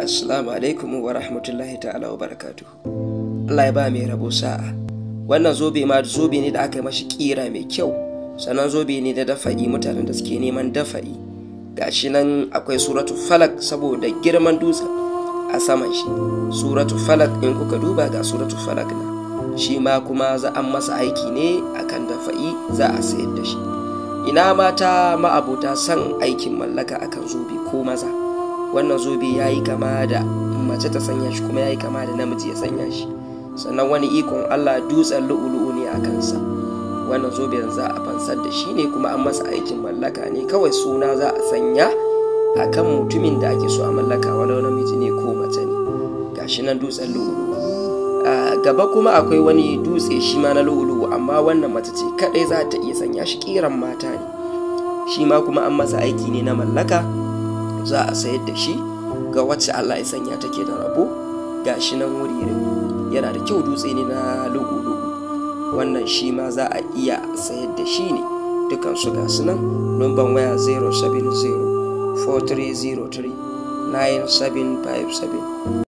Assalamu alaikum wa rahmatullahi ta'ala wa barakatu. Allah ya ba mai rabo sa'a. Wannan zobe ma zobe ne da aka yi mashi kira mai kyau, sannan zobe ne da dafa'i mutanen da suke neman dafa'i. Gashi nan akwai suratu falak saboda girman dutsen a saman shi. Suratu falak in kuka duba ga suratu falak na. Shi ma kuma za an masa aiki ne akan dafa'i za a sayar da shi. Ina mata ma'abota son aikin mallaka akan zobe ko maza. wannan zobe ya yi kama da mace ta sanya shi kuma ya yi kama da namiji ya sanya shi sannan wani ikon allah dutsen lu'ulu'u ne a kansa wannan zobe za a fansar da shi ne kuma an masa aikin mallaka ne kawai suna za a sanya a kan mutumin da ake so a mallaka walau namiji ne ko mace ne gashi nan dutsen lu'ulu'u a gaba kuma akwai wani dutse shi ma na lu'ulu'u amma wannan mace ce kadai za ta iya sanya shi kiran mata ne shi ma kuma an masa aiki ne na mallaka za a sayar da shi ga wacce Allah ya sanya take da rabo ga shi nan wuri yana da kyau dutse ne na lugu-lugu wannan shi ma za a iya sayar da shi ne dukan su ga su nan numban waya 070 4303 9757